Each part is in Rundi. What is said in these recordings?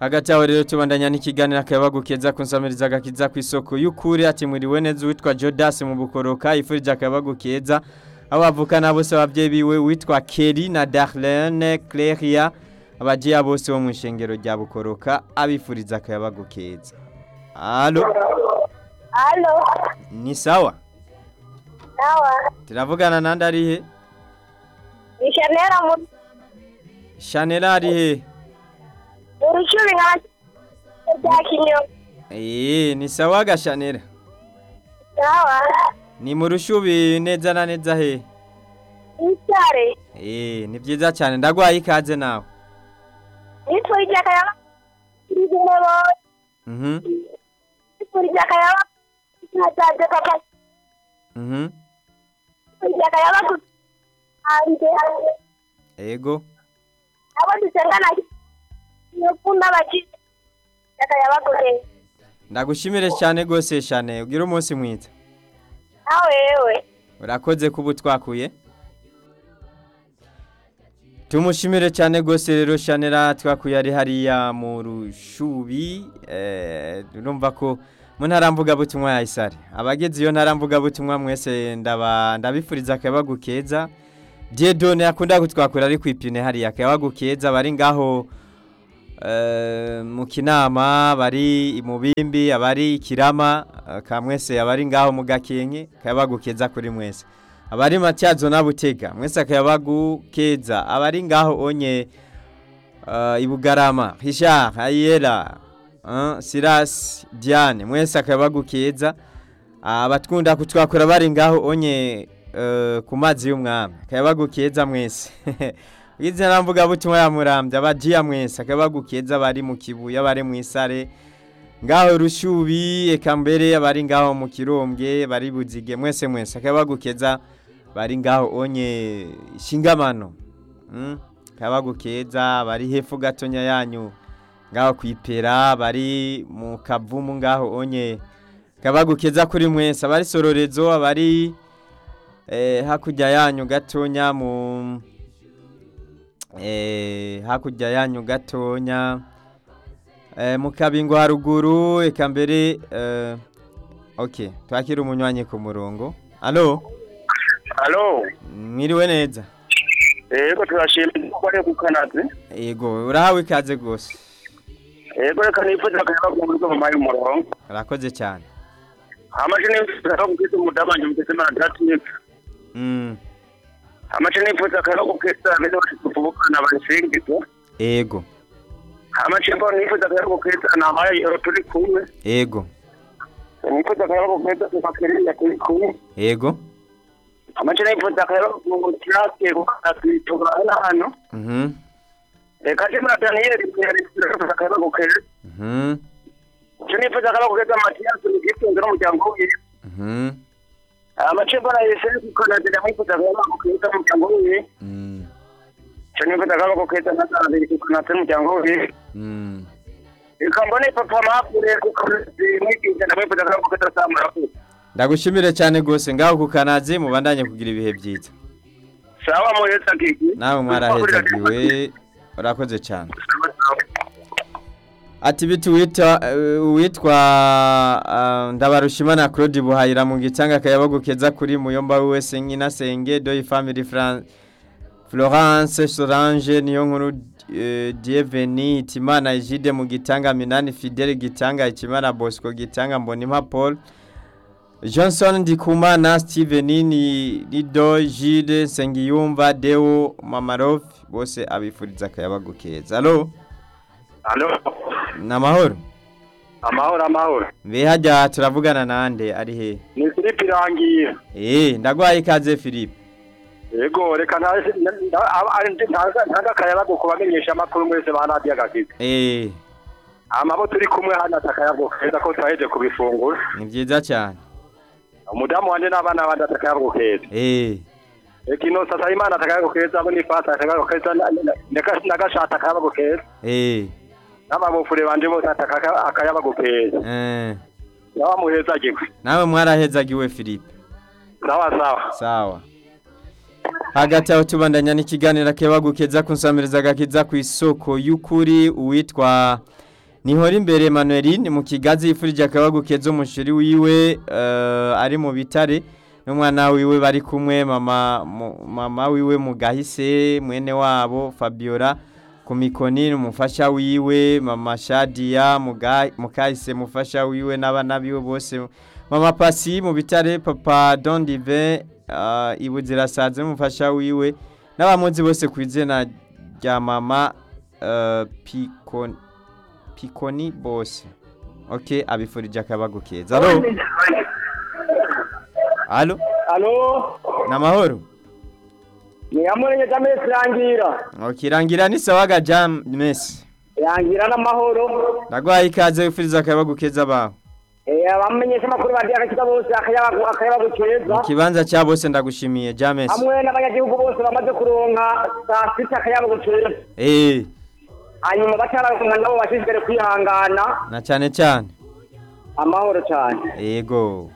hagati aho rero tubandanya n'ikiganiro akayabagu keza kunsamiriza agakiza ku isoko y'ukuri ati mwiriwe neza uwitwa Jodas mu bukoroka yifurije akayabagu keza abo bavukana bose abavyeyi biwe witwa Kelly na Darlene Cleria abajiya bose bo mu ishengero rya bukoroka abifuriza akayabagu keza Allo Halo, ni sawa sawa. turavugana nande ari he Ni Shanera mu Chanel ari he urushuri nka bya kinyo. Eh ni sawa ga Chanel Sawa. ni mu rushubi neza na neza he Itare. Eh ni byiza cyane ndagwaye ikaze nawe Nitwije akayaba. Ndimo Mhm nitwije akayaba. Nataje papa. mhm Nitwije akayaba ku ande ande. ego Abo dusengana. Nokunda baki. Akayaba ku ke. ndagushimire cyane gose cyane ugira umunsi mwiza Nawe wewe. urakoze kuba twakuye tumushimire cyane gose rero shanera twakuye ari hariya mu rushubi eh, urumva ko mu ntara mvugabutumwa ya isare abageze iyo ntara mvugabutumwa mwese ndaba ndabifuriza akayabagu keza diedone akunda kutwakura ari ku ipine hariya akayabagu keza bari ngaho eh, mu kinama bari mu bimbi abari ikirama eh, ka mwese abari ngaho mu gakenke akayabagu keza kuri mwese abari matyazo na butega mwese akayabagu keza abari ngaho onye uh, ibugarama Richard Hayera uh, Silas Diane mwese akayabagu keza abatwunda kutwakora bari ngaho onye uh, ku mazi y'umwami akayabagu keza mwese Izi namvuga butumwa ya Muramvya abajiya mwese akayabagu keza bari mu kibuye bari mu isare ngaho rushubi eka mbere abari ngaho mu kirombwe bari buzige mwese mwese akayabagu keza bari ngaho onye shingamano mm? akayabagu keza bari hepfo gatonya yanyu ngaho kwipera bari mu kavumu ngaho onye akayabagu keza kuri mwese abari sororezo abari eh, hakurya yanyu gatonya mu eh, hakurya yanyu gatonya eh, mu kabingo haruguru eka mbere eh, ok twakira umunywanyi ku murongo alo Halo, mwiriwe neza yego turashimye ko ari gukanaze. yego urahawe ikaze rwose Yego reka nifuza akayaba ku buryo mu mayi umurongo. urakoze cyane Amaje nifuza ko kugeza umudamanje mu gisema gatatu. mm. Amaje nifuza akayaba ku kugeza bene bose tuvukana basengizo. ego Amaje mbo nifuza akayaba ku kugeza na mayi ero turi kumwe. ego Nifuza akayaba ku kugeza ku makere ya turi kumwe. ego Amaje nifuza akayaba ku kirake ku katwitugana hano. mhm Reka jemwe Daniel nifuza akayaba ku kugeza. mhm Nifuza akayaba ku kugeza Mathias mu gifunzo n'umuryango wiwe. mhm amacembo arayese kukanazira mwifuza kuba bakukeza umuryango wiwe mm. cyo nifuza kuba bakukeza nazarabiri kukanazira umuryango wiwe mm. reka mbone papa mapure kukamwigisha ndamwifuza kuba bakukeza samura kuko ndagushimire cyane rwose ngaho ku kanazi mubandanye kugira ibihe byiza sawa muheza kiki nawe mwarahezagiwe urakoze cyane ati biti wita witwa uh, ndabarushimana Claude Buhayira mu gitanga kayabagu keza kuri muyomba wese nkina senge doyi family France Florence Solange niyo nkuru uh, Dieveni Timana Egide mu gitanga Minani Fidel gitanga Ikimana Bosco gitanga Mbonimpa Paul Johnson Ndikumana Steven ni Lido Gide Sengiyumva Deo Mamarof bose abifuriza kayabagu keza allo alo namahoro amahoro amahoro mbe hajya turavugana nande ari he ni Philippe irangiye eh ndagwaye ikaze Philippe yego reka ntaga akayabago kubamenyesha amakuru mwese ba radiyo agakiza eh amabo turi kumwe hano atakayabago keza ko twaheje kubifungura ni byiza cyane umudamu wanje n'abana banje atakayabago keza eh Ekino sasa imana atakayabago keza abo nifata atakayabago keza nagashata atakayabago keza eh n'abamufure banje bose ataka akayabago keza eh nabamuheza gikwe nawe mwarahezagiwe Philippe sawa sawa sawa hagati aho tubandanya n'ikiganiro kebagukeza kunsamiriza gakiza ku isoko y'ukuri uwitwa nihora imbere Emmanueline mu kigazi yifurije akabagu keza umushiri wiwe eh, ari mu bitare n'umwana wiwe bari kumwe mama mu- mama wiwe mu gahise mwene wabo Fabiola ku mikoni umufasha wiwe mama Shadia mu ga- mu kahise mufasha wiwe n'abana biwe bose mama Pasi mu bitare papa Don Divin uh, ibuzira saze umufasha wiwe n'abamuzi bose ku izina rya mama uh, Picon Piconi bose okay abifurije akabagu keza alo alo alo namahoro ni amurenge jamesi rangira okay rangira ni sawaga jam mess rangira n'amahoro ndagwaye ikaze wifuriza akabagu keza bawe abamenyesha amakuru badiye agakiza bose akayabagu akayabagu keza mu kibanza cya bose ndagushimiye james hamwe n'abanyagihugu bose bamaze kuronka saa sita akayabagu keza eh hanyuma batararonka nabo bashishikare kwihangana na cyane cyane amahoro cyane yego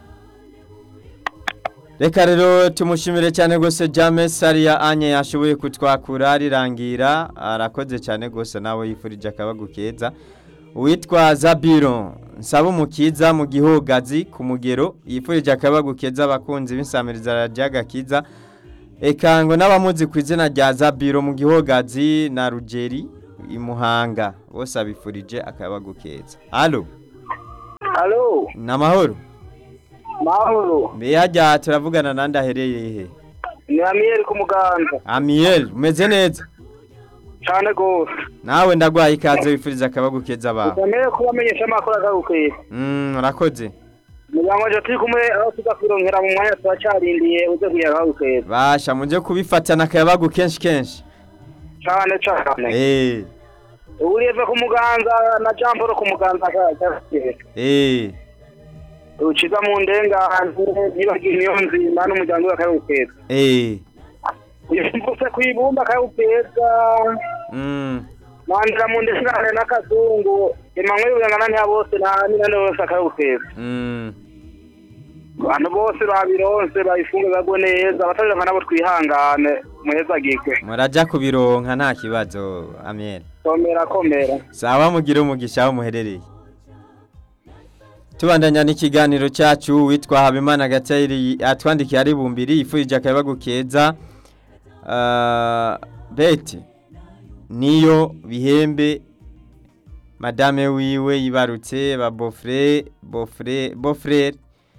reka rero tumushimire cyane rwose james hariya anye yashoboye kutwakura rirangira arakoze cyane rwose nawe yifurije akabagu keza uwitwa zabiro nsaba umukiza mu gihogazi ku mugero yifurije akabagu keza abakunzi b'insamiriza radiyo gakiza eka ngo n'abamuzi ku izina rya zabiro mu gihogazi na rugeri i muhanga bose abifurije akabagu keza alo alo ni amahoro mahoro mbe hajya turavugana nandi ahereye he ni amiyeri ku muganza amiyeli umeze neza cyane rwose nawe ndagwaye ikaze wifuriza akabagu keza bawe ukeneye kubamenyesha amakuru akagukwiye Mm, urakoze umuryango waje turi kumwe aho tuza kwironkera mu mwanya turacyarindiye uze kugira akagukwiye basha mujye kubifatana akabagu kenshi kenshi cyane cyane eh urive ku muganza na jean paul ku muganza akagukwiye eh uciza mu ndengane ntibagira niyo nzima n'umuryango we akagukwiye eh uyumvise ku ibumba akagukwiye mm mandira mu ndengane n'akazungu imanywe y'ubuyangana ntiya bose nta n'inani wese akagukwiye mm abantu bose babironse bayifunge bagwe neza abatabironka nabo twihangane muhezagirwe muraja kubironka nta kibazo amiyeli komera komera sawa mugire umugisha aho muherereye tubandanya n'ikiganiro cyacu witwa habimana gatayiri atwandikiye ari bumbiri yifurije akabagu keza Ah, beti niyo bihembe madame wiwe yibarutse ba bofre bofre bofrere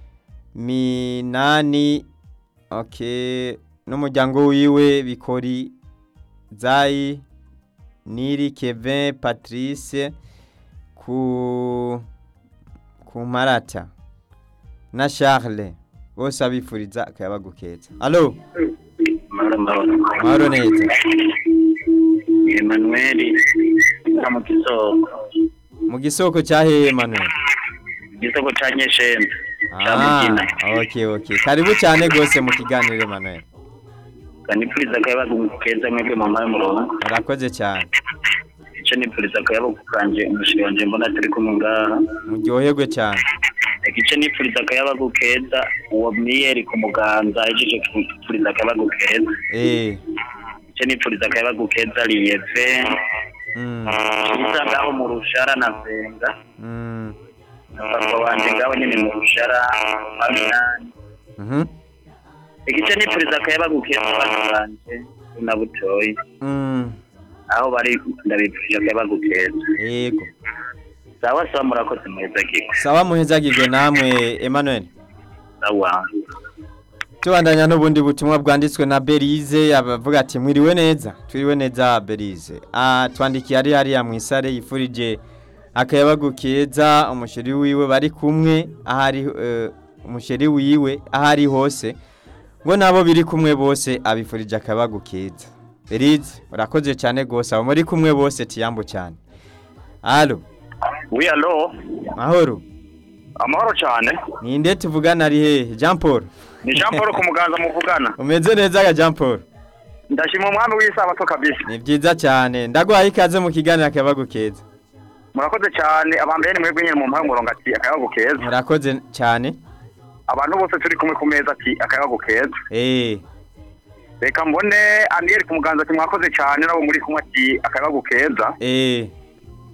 minani okay n'umuryango wiwe bikori zayi niri kevin patrice ku ku marata na charles bose abifuriza akayabagu keza alo mahoro neza Emmanuel na mu kisoko mu gisoko cyaheye manuel igisoko ca nyeshembe ca Ah, mugina okay okay karibu cyane rwose mu kiganiro manuel kanipfuriza akayabagu keza mwebwe mama y'umurongo urakoze cyane ico nipfuriza akayabagu kanje umushiri wanje mbona turi kumwe ngaha muryoherwe cyane reka ico nipfuriza akayabagu keza uwo miyeri ku muganza ahejeje kupfuriza akayabagu keza eh ico nipfuriza akayabagu keza liyeve mm, isa ngaho mu rushara na venga mm, papa wanje ngaho nyene mu rushara aminani mhm, igice nipfuriza akayabagu keza abana banje na butoyi mm, aho bari ndabipfurije akayabagu keza yego sawa sawa murakoze muheza kiko sawa muhezagirwe namwe emmanuel sawa tubandanya n'ubundi butumwa bwanditswe na berize abavuga ati mwiriwe neza twiriwe neza berize Ah, twandikiye ari hariya mu isare yifurije akayabagu keza umusheri wiwe bari kumwe ahari eh, umusheri wiwe ahari hose ngo nabo biri kumwe bose abifurije akayabagu keza berize urakoze cyane rwose abo muri kumwe bose tiyambo cyane alo wi alo mahoro amahoro cyane ninde tuvugana ari hehe jean paul ni jean paul ku muganza muvugana umeze neza ga jean paul ndashima umwami w'isabato kabisa ni byiza cyane ndaguhaye ikaze mu kiganiro akayabagu keza murakoze cyane abambere ni mwebwe nyine mu mpahe umurongo ati akayabagu keza murakoze cyane abantu bose turi kumwe ku meza ati akayabagu keza eee reka mbone aniyeri ku muganza ati mwakoze cyane nabo muri kumwe ati akayabagu keza eee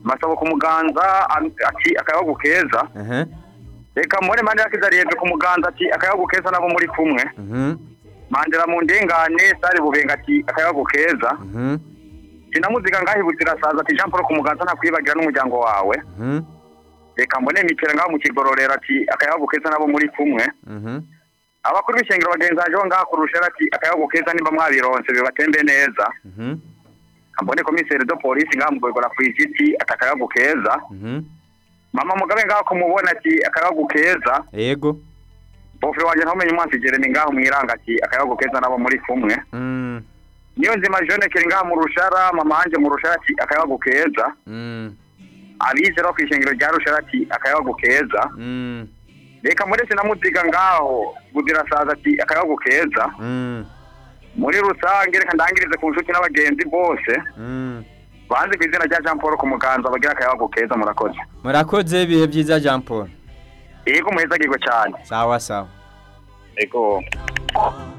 masabo ku muganza am- ati akayabagu keza Aha. reka mbone mande yakizariyeve ku muganza ati akayabagu keza nabo muri kumwe Mhm. mandela mu ndengane sare bubenga ati akayabagu keza Mhm. sinamuziga ngaho ibuzirasaza ati jean paul ku muganza ntakwibagira n'umuryango wawe Mhm. reka mbone mitera ngaho mu kigororero ati akayabagu keza nabo muri kumwe Mhm. abakuru b'ishengero bagenzi baje bo ngaho kurusha ati akayabagu keza nimba mwabironse bibatembe neza Mhm. mbone komiseri do polisi ngaho mugorgora ku igiti ati akayabagu keza Mhm. mama mugabe ngaho kumubona ati akayabagu keza Yego. bofure wanje ntamenye umwansi jeremy ngaho mwiranga ati akayabagu keza nabo muri kumwe Mm. niyo nzima jone kiri ngaho mu rushara mama wanje mu rushara ati akayabagu keza Mm. abizera bo kw'ishengero rya rushara ati akayabagu keza Mm. reka muri sinamuziga ngaho buzirasaza ati akayabagu keza Mm. muri rusange reka ndangirize ku nshuti n'abagenzi bose Mm. banze ku izina rya jean paul ku muganza bagira akayabagu keza murakoze Murakoze ibihe byiza Jean Paul. yego muhezagirwe cyane Sawa sawa. yego